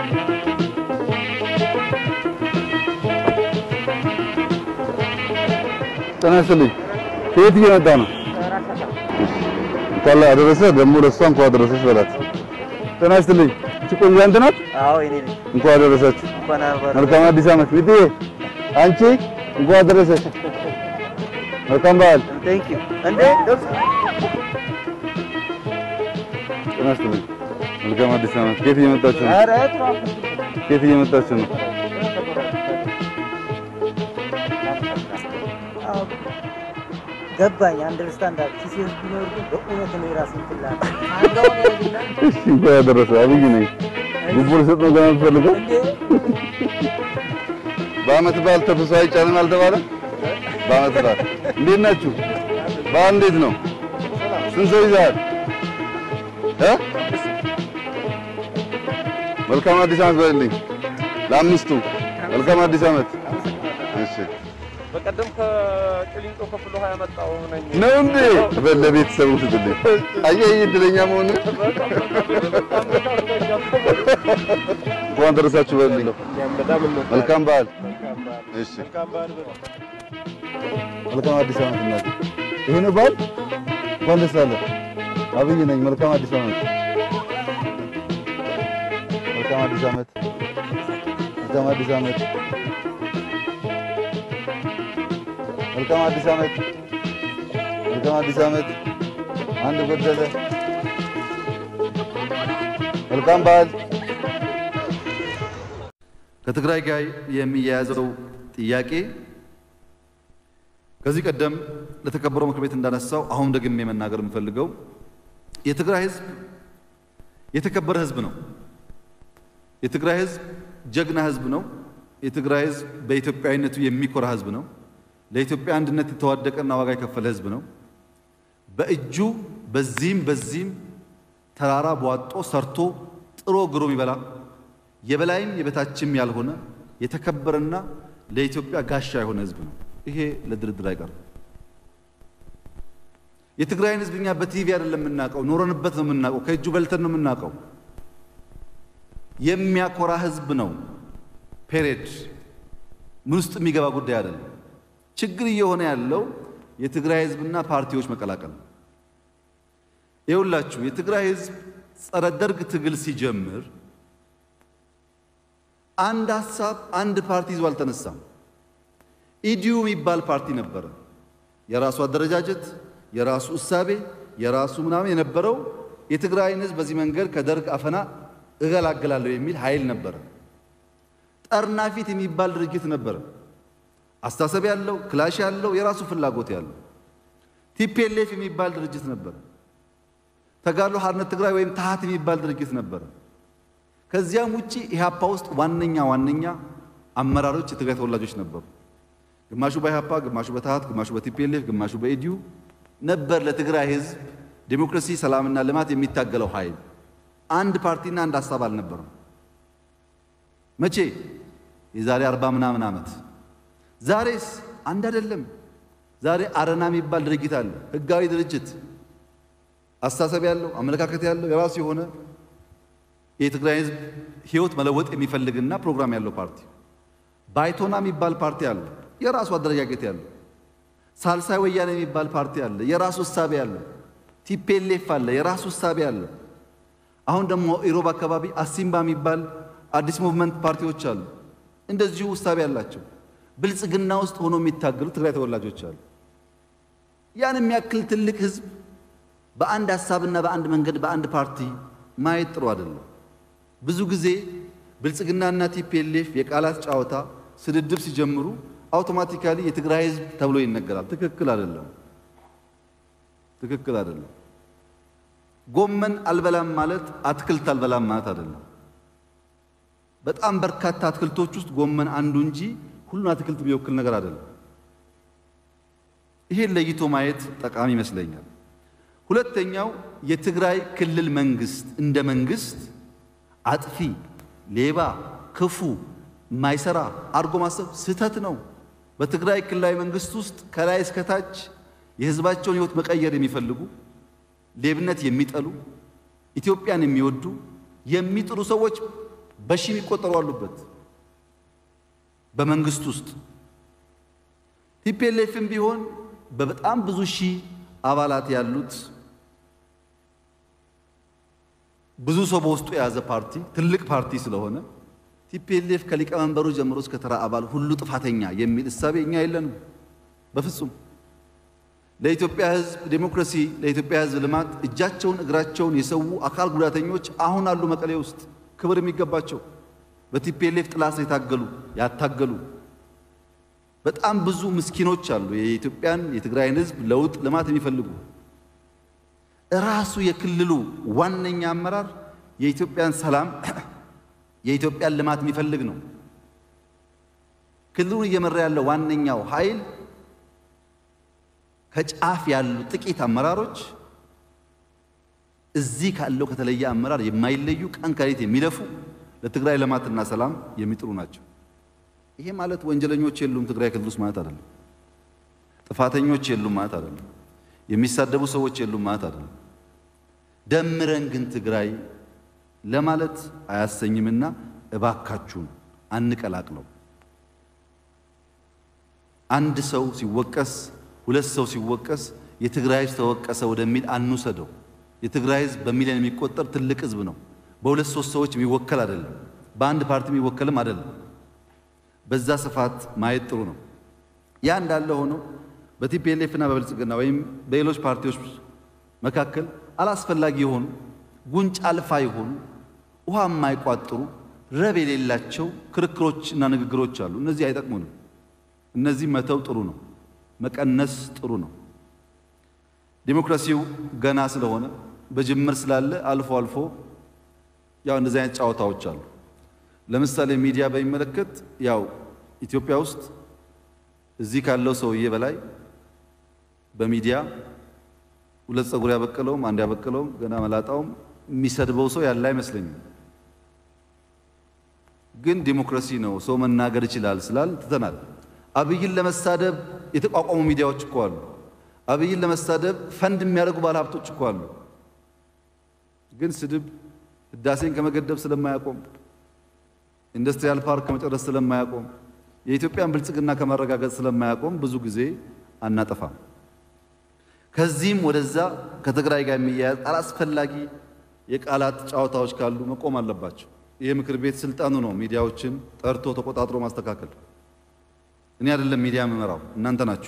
ጤና ይስጥልኝ። ከየት እየመጣ ነው? እንኳን አደረሰ። ደግሞ ለእሷ እንኳን አደረሰች በላት። ጤና ይስጥልኝ። እቺ ቆንጆ አንተ ናት? አዎ እኔ ነኝ። እንኳን አደረሳችሁ። እንኳን አብረን መልካም አዲስ ዓመት። ሚጥዬ አንቺ እንኳን አደረሰሽ። መልካም በዓል። ቴንክ ዩ እንዴ ደስ ጤና ይስጥልኝ። መልካም አዲስ ዓመት። ከየት እየመጣችሁ ነው? ኧረ ትራፊክ ከየት እየመጣችሁ ነው? አዎ ገባኝ። አንደርስታንድ አለ ሲሲስ ቢኖር ግን በእውነት ነው የራስን ፍላጎት አንጋውን ያደርግልሃል እሺ እንኳን አደረሰ። አብይ ነኝ። ጉቦ ልሰጥ ነው ገና የምትፈልገው? እንዴ በዓመት በዓል ተፍሶ አይጫንም አልተባለም? በዓመት በዓል እንዴት ናችሁ? በዓል እንዴት ነው? ስንት ሰው ይዘሃል? እ መልካም አዲስ ዓመት በልልኝ ለአምስቱ። መልካም አዲስ ዓመት። እሺ በቀደም ከቅሊንጦ ከፍሎ ሀያ መጣው ነኝ ነው እንዴ? በል ለቤተሰቡ ስትልኝ አየህ እድለኛ መሆን እንኳን ደረሳችሁ በልልኝ። መልካም በዓል። እሺ መልካም አዲስ ዓመት እናቴ። ይሄ ነው በዓል። እንኳን ደስ አለ። አብይ ነኝ። መልካም አዲስ ዓመት። መልካም አዲስ ዓመት። መልካም አዲስ ዓመት። መልካም አዲስ ዓመት። መልካም አዲስ ዓመት። አንድ ጎደለ። መልካም በዓል። ከትግራይ ጋር የሚያያዘው ጥያቄ ከዚህ ቀደም ለተከበረው ምክር ቤት እንዳነሳው አሁን ደግሜ መናገር የምፈልገው የትግራይ ሕዝብ የተከበረ ሕዝብ ነው። የትግራይ ሕዝብ ጀግና ሕዝብ ነው። የትግራይ ሕዝብ በኢትዮጵያዊነቱ የሚኮራ ሕዝብ ነው። ለኢትዮጵያ አንድነት የተዋደቀና ዋጋ የከፈለ ሕዝብ ነው። በእጁ በዚህም በዚህም ተራራ ቧጦ ሰርቶ ጥሮ ግሮ የሚበላ የበላይም የበታችም ያልሆነ የተከበረና ለኢትዮጵያ ጋሻ የሆነ ሕዝብ ነው። ይሄ ለድርድር አይቀርም። የትግራይን ሕዝብ እኛ በቲቪ አይደለም የምናውቀው፣ ኖረንበት ነው የምናውቀው፣ ከእጁ በልተን ነው የምናውቀው። የሚያኮራ ሕዝብ ነው። ፔሬድ ምን ውስጥ የሚገባ ጉዳይ አይደለም። ችግር እየሆነ ያለው የትግራይ ሕዝብና ፓርቲዎች መቀላቀል ነው። ይኸውላችሁ የትግራይ ሕዝብ ጸረ ደርግ ትግል ሲጀምር አንድ ሀሳብ አንድ ፓርቲ ይዞ አልተነሳም። ኢዲዩ የሚባል ፓርቲ ነበረ። የራሱ አደረጃጀት፣ የራሱ እሳቤ፣ የራሱ ምናምን የነበረው የትግራይን ሕዝብ በዚህ መንገድ ከደርግ አፈና እገላገላለሁ የሚል ኃይል ነበረ። ጠርናፊት የሚባል ድርጅት ነበረ። አስተሳሰብ ያለው ክላሽ ያለው የራሱ ፍላጎት ያለው ቲፒኤልኤፍ የሚባል ድርጅት ነበረ። ተጋድሎ ሓርነት ትግራይ ወይም ታሃት የሚባል ድርጅት ነበረ። ከዚያም ውጪ ኢህአፓ ውስጥ ዋነኛ ዋነኛ አመራሮች የትግራይ ተወላጆች ነበሩ። ግማሹ በኢህአፓ፣ ግማሹ በታሃት፣ ግማሹ በቲፒኤልኤፍ፣ ግማሹ በኢዲዩ ነበር ለትግራይ ህዝብ ዴሞክራሲ፣ ሰላምና ልማት የሚታገለው ኃይል። አንድ ፓርቲና አንድ ሀሳብ አልነበረም። መቼ? የዛሬ አርባ ምናምን ዓመት። ዛሬስ አንድ አይደለም። ዛሬ አረና የሚባል ድርጅት አለ። ህጋዊ ድርጅት አስተሳሰብ ያለው አመለካከት ያለው የራሱ የሆነ የትግራይ ህዝብ ህይወት መለወጥ የሚፈልግና ፕሮግራም ያለው ፓርቲ። ባይቶና የሚባል ፓርቲ አለ፣ የራሱ አደረጃጀት ያለው። ሳልሳይ ወያኔ የሚባል ፓርቲ አለ፣ የራሱ እሳቤ ያለው። ቲፔሌፍ አለ፣ የራሱ እሳቤ ያለው። አሁን ደግሞ ኢሮብ አካባቢ አሲምባ የሚባል አዲስ ሙቭመንት ፓርቲዎች አሉ፣ እንደዚሁ እሳቤ ያላቸው። ብልጽግና ውስጥ ሆኖ የሚታገሉ ትግራይ ተወላጆች አሉ። ያን የሚያክል ትልቅ ህዝብ በአንድ ሀሳብና በአንድ መንገድ በአንድ ፓርቲ ማየት ጥሩ አይደለም። ብዙ ጊዜ ብልጽግናና ቲፒኤልኤፍ የቃላት ጨዋታ ስድድብ ሲጀምሩ አውቶማቲካሊ የትግራይ ህዝብ ተብሎ ይነገራል። ትክክል አይደለም። ትክክል አይደለም። ጎመን አልበላም ማለት አትክልት አልበላም ማለት አይደለም። በጣም በርካታ አትክልቶች ውስጥ ጎመን አንዱ እንጂ ሁሉን አትክልት የሚወክል ነገር አይደለም። ይሄን ለይቶ ማየት ጠቃሚ ይመስለኛል። ሁለተኛው የትግራይ ክልል መንግስት እንደ መንግስት አጥፊ፣ ሌባ፣ ክፉ፣ ማይሰራ አድርጎ ማሰብ ስህተት ነው። በትግራይ ክልላዊ መንግስት ውስጥ ከላይ እስከታች የህዝባቸውን ህይወት መቀየር የሚፈልጉ ሌብነት የሚጠሉ ኢትዮጵያን የሚወዱ የሚጥሩ ሰዎች በሺ የሚቆጠሩ አሉበት በመንግስት ውስጥ ቲፒኤልኤፍም ቢሆን በበጣም ብዙ ሺህ አባላት ያሉት ብዙ ሰው በውስጡ የያዘ ፓርቲ ትልቅ ፓርቲ ስለሆነ ቲፒኤልኤፍ ከሊቀመንበሩ ጀምሮ እስከ ተራ አባል ሁሉ ጥፋተኛ የሚል እሳቤ እኛ የለንም በፍጹም። ለኢትዮጵያ ሕዝብ ዴሞክራሲ፣ ለኢትዮጵያ ሕዝብ ልማት እጃቸውን እግራቸውን የሰው አካል ጉዳተኞች አሁን አሉ መቀሌ ውስጥ ክብር የሚገባቸው በቲፒኤልኤፍ ጥላ ስር የታገሉ ያታገሉ በጣም ብዙ ምስኪኖች አሉ። የኢትዮጵያን የትግራይን ሕዝብ ለውጥ ልማት የሚፈልጉ ራሱ የክልሉ ዋነኛ አመራር የኢትዮጵያን ሰላም የኢትዮጵያን ልማት የሚፈልግ ነው። ክልሉን እየመራ ያለው ዋነኛው ኃይል ከጫፍ ያሉ ጥቂት አመራሮች እዚህ ካለው ከተለየ አመራር የማይለዩ ቀን ከሌት የሚለፉ ለትግራይ ልማትና ሰላም የሚጥሩ ናቸው። ይሄ ማለት ወንጀለኞች የሉም ትግራይ ክልል ውስጥ ማለት አይደለም። ጥፋተኞች የሉም ማለት አይደለም። የሚሳደቡ ሰዎች የሉም ማለት አይደለም። ደምረን ግን ትግራይ ለማለት አያሰኝምና እባካችሁን አንቀላቅለው። አንድ ሰው ሲወቀስ፣ ሁለት ሰው ሲወቀስ የትግራይ ሕዝብ ተወቀሰ ወደሚል አንውሰደው። የትግራይ ሕዝብ በሚሊዮን የሚቆጠር ትልቅ ሕዝብ ነው። በሁለት ሶስት ሰዎች የሚወከል አይደለም። በአንድ ፓርቲ የሚወከልም አይደለም። በዛ ስፋት ማየት ጥሩ ነው። ያ እንዳለ ሆኖ በቲፒኤልኤፍ እና በብልጽግና ወይም በሌሎች ፓርቲዎች መካከል አላስፈላጊ የሆኑ ጉንጭ አልፋ የሆኑ ውሃ የማይቋጥሩ ረብ የሌላቸው ክርክሮች እና ንግግሮች አሉ። እነዚህ አይጠቅሙንም። እነዚህ መተው ጥሩ ነው፣ መቀነስ ጥሩ ነው። ዲሞክራሲው ገና ስለሆነ በጅምር ስላለ አልፎ አልፎ ያው እንደዚህ አይነት ጨዋታዎች አሉ። ለምሳሌ ሚዲያ በሚመለከት ያው ኢትዮጵያ ውስጥ እዚህ ካለው ሰውዬ በላይ በሚዲያ ሁለት ፀጉር ያበቀለውም አንድ ያበቀለውም ገና መላጣውም የሚሰድበው ሰው ያለ አይመስለኝም። ግን ዲሞክራሲ ነው፣ ሰው መናገር ይችላል ስላል ትተናል። አብይን ለመሳደብ የተቋቋሙ ሚዲያዎች እኮ አሉ። አብይን ለመሳደብ ፈንድ የሚያደርጉ ባለሀብቶች እኮ አሉ። ግን ስድብ ህዳሴን ከመገደብ ስለማያቆም ኢንዱስትሪያል ፓርክ ከመጨረስ ስለማያቆም የኢትዮጵያን ብልጽግና ከማረጋገጥ ስለማያቆም ብዙ ጊዜ አናጠፋም። ከዚህም ወደዛ ከትግራይ ጋር የሚያያዝ አላስፈላጊ የቃላት ጨዋታዎች ካሉ መቆም አለባቸው። ይህ ምክር ቤት ስልጣኑ ነው ሚዲያዎችን ጠርቶ ተቆጣጥሮ ማስተካከል። እኔ አይደለም ሚዲያ የምመራው እናንተ ናችሁ።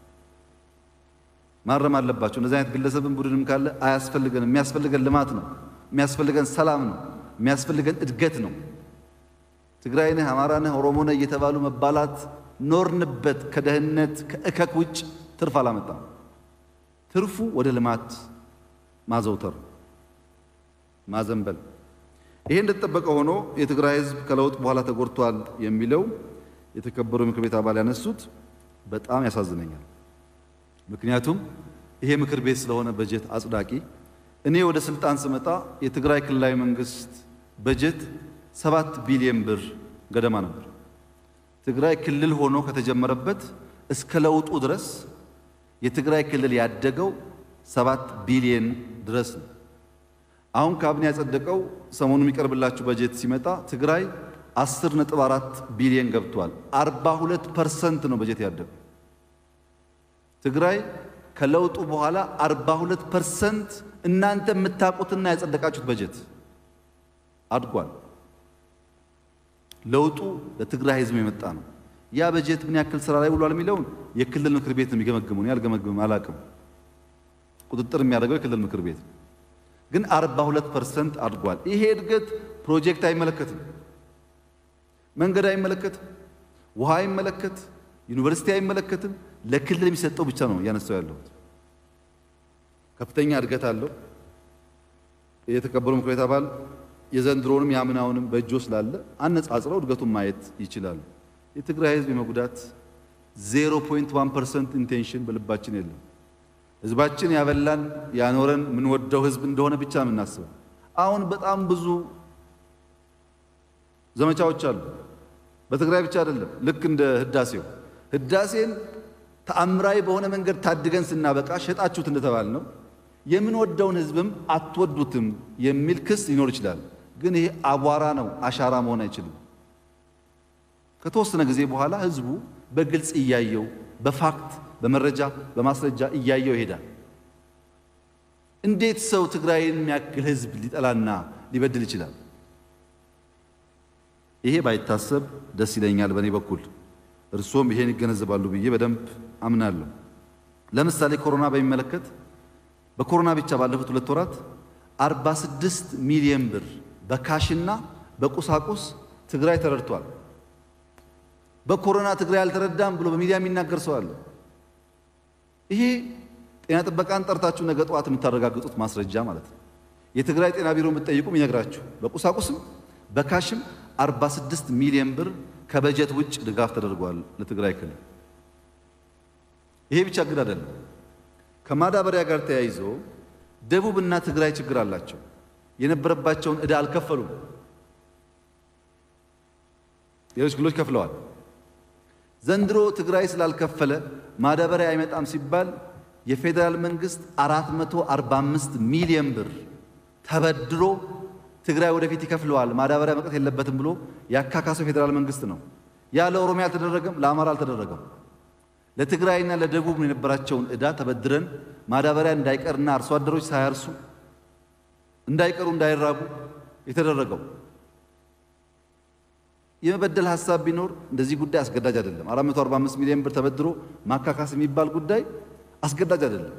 ማረም አለባቸው። እንደዚህ አይነት ግለሰብን ቡድንም ካለ አያስፈልገንም። የሚያስፈልገን ልማት ነው። የሚያስፈልገን ሰላም ነው። የሚያስፈልገን እድገት ነው። ትግራይ ነህ፣ አማራ ነህ፣ ኦሮሞ ነህ እየተባሉ መባላት ኖርንበት። ከደህንነት ከእከክ ውጭ ትርፍ አላመጣም። ትርፉ ወደ ልማት ማዘውተር፣ ማዘንበል። ይሄ እንደተጠበቀ ሆኖ የትግራይ ሕዝብ ከለውጥ በኋላ ተጎድቷል የሚለው የተከበሩ ምክር ቤት አባል ያነሱት በጣም ያሳዝነኛል። ምክንያቱም ይሄ ምክር ቤት ስለሆነ በጀት አጽዳቂ። እኔ ወደ ስልጣን ስመጣ የትግራይ ክልላዊ መንግስት በጀት ሰባት ቢሊዮን ብር ገደማ ነበር። ትግራይ ክልል ሆኖ ከተጀመረበት እስከ ለውጡ ድረስ የትግራይ ክልል ያደገው ሰባት ቢሊዮን ድረስ ነው። አሁን ካቢኔ ያጸደቀው ሰሞኑ የሚቀርብላችሁ በጀት ሲመጣ ትግራይ 10.4 ቢሊዮን ገብቷል። 42 ፐርሰንት ነው በጀት ያደገው። ትግራይ ከለውጡ በኋላ 42 ፐርሰንት እናንተ የምታውቁትና ያጸደቃችሁት በጀት አድጓል። ለውጡ ለትግራይ ህዝብ የመጣ ነው። ያ በጀት ምን ያክል ስራ ላይ ውሏል የሚለውን የክልል ምክር ቤት ነው የሚገመግመው። እኔ አልገመግምም፣ አላቅም። ቁጥጥር የሚያደርገው የክልል ምክር ቤት ነው። ግን 42 ፐርሰንት አድጓል። ይሄ እድገት ፕሮጀክት አይመለከትም፣ መንገድ አይመለከትም፣ ውሃ አይመለከት፣ ዩኒቨርሲቲ አይመለከትም። ለክልል የሚሰጠው ብቻ ነው እያነሳው ያለሁት። ከፍተኛ እድገት አለው። የተከበሩ ምክር ቤት አባል የዘንድሮንም የአምናውንም በእጆ ስላለ አነጻጽረው እድገቱን ማየት ይችላሉ። የትግራይ ህዝብ የመጉዳት 0.1 ፐርሰንት ኢንቴንሽን በልባችን የለም። ህዝባችን ያበላን ያኖረን የምንወደው ህዝብ እንደሆነ ብቻ ነው የምናስበው። አሁን በጣም ብዙ ዘመቻዎች አሉ። በትግራይ ብቻ አይደለም። ልክ እንደ ህዳሴው ህዳሴን ተአምራዊ በሆነ መንገድ ታድገን ስናበቃ ሸጣችሁት እንደተባል ነው የምንወደውን ህዝብም አትወዱትም የሚል ክስ ሊኖር ይችላል። ግን ይሄ አቧራ ነው፣ አሻራ መሆን አይችልም። ከተወሰነ ጊዜ በኋላ ህዝቡ በግልጽ እያየው በፋክት በመረጃ በማስረጃ እያየው ይሄዳል። እንዴት ሰው ትግራይን የሚያክል ህዝብ ሊጠላና ሊበድል ይችላል? ይሄ ባይታሰብ ደስ ይለኛል በእኔ በኩል። እርሶም ይሄን ይገነዘባሉ ብዬ በደንብ አምናለሁ። ለምሳሌ ኮሮና በሚመለከት በኮሮና ብቻ ባለፉት ሁለት ወራት 46 ሚሊዮን ብር በካሽና በቁሳቁስ ትግራይ ተረድቷል። በኮሮና ትግራይ አልተረዳም ብሎ በሚዲያ የሚናገር ሰው አለ። ይሄ ጤና ጥበቃን ጠርታችሁ ነገ ጠዋት የምታረጋግጡት ማስረጃ ማለት ነው። የትግራይ ጤና ቢሮ የምትጠይቁም ይነግራችሁ። በቁሳቁስም በካሽም 46 ሚሊዮን ብር ከበጀት ውጭ ድጋፍ ተደርጓል ለትግራይ ክልል። ይሄ ብቻ ግን አይደለም። ከማዳበሪያ ጋር ተያይዞ ደቡብና ትግራይ ችግር አላቸው። የነበረባቸውን ዕዳ አልከፈሉም። ሌሎች ክልሎች ከፍለዋል። ዘንድሮ ትግራይ ስላልከፈለ ማዳበሪያ አይመጣም ሲባል የፌዴራል መንግስት 445 ሚሊዮን ብር ተበድሮ ትግራይ ወደፊት ይከፍለዋል ማዳበሪያ መቅረት የለበትም ብሎ ያካካሰው ፌዴራል መንግስት ነው። ያ ለኦሮሚያ አልተደረገም፣ ለአማራ አልተደረገም። ለትግራይና ለደቡብ ነው የነበራቸውን ዕዳ ተበድረን ማዳበሪያ እንዳይቀርና አርሶ አደሮች ሳያርሱ እንዳይቀሩ እንዳይራቡ የተደረገው። የመበደል ሀሳብ ቢኖር እንደዚህ ጉዳይ አስገዳጅ አይደለም። 445 ሚሊዮን ብር ተበድሮ ማካካስ የሚባል ጉዳይ አስገዳጅ አይደለም።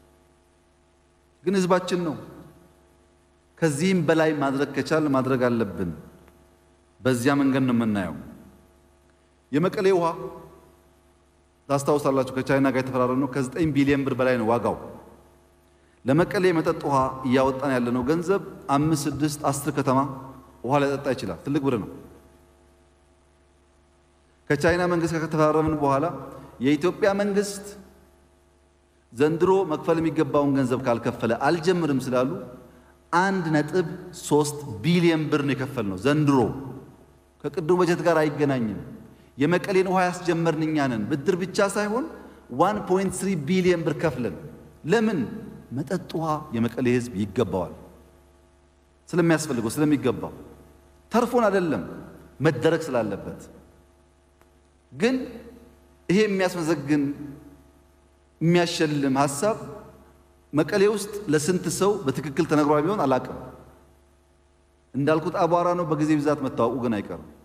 ግን ህዝባችን ነው። ከዚህም በላይ ማድረግ ከቻል ማድረግ አለብን። በዚያ መንገድ ነው የምናየው። የመቀሌ ውሃ ታስታውሳላችሁ፣ ከቻይና ጋር የተፈራረምነው ከ9 ቢሊዮን ብር በላይ ነው ዋጋው። ለመቀሌ የመጠጥ ውሃ እያወጣን ያለነው ገንዘብ አምስት ስድስት አስር ከተማ ውሃ ሊያጠጣ ይችላል። ትልቅ ብር ነው። ከቻይና መንግስት ጋር ከተፈራረምን በኋላ የኢትዮጵያ መንግስት ዘንድሮ መክፈል የሚገባውን ገንዘብ ካልከፈለ አልጀምርም ስላሉ አንድ ነጥብ ሶስት ቢሊዮን ብር ነው የከፈልነው ዘንድሮ። ከቅድሙ በጀት ጋር አይገናኝም። የመቀሌን ውሃ ያስጀመርን እኛ ነን። ብድር ብቻ ሳይሆን 1.3 ቢሊዮን ብር ከፍለን ለምን መጠጥ ውሃ የመቀሌ ህዝብ ይገባዋል። ስለሚያስፈልገው ስለሚገባው ተርፎን አይደለም መደረግ ስላለበት። ግን ይሄ የሚያስመዘግን የሚያሸልም ሀሳብ መቀሌ ውስጥ ለስንት ሰው በትክክል ተነግሯል ቢሆን አላቅም። እንዳልኩት አቧራ ነው። በጊዜ ብዛት መታወቁ ግን አይቀርም።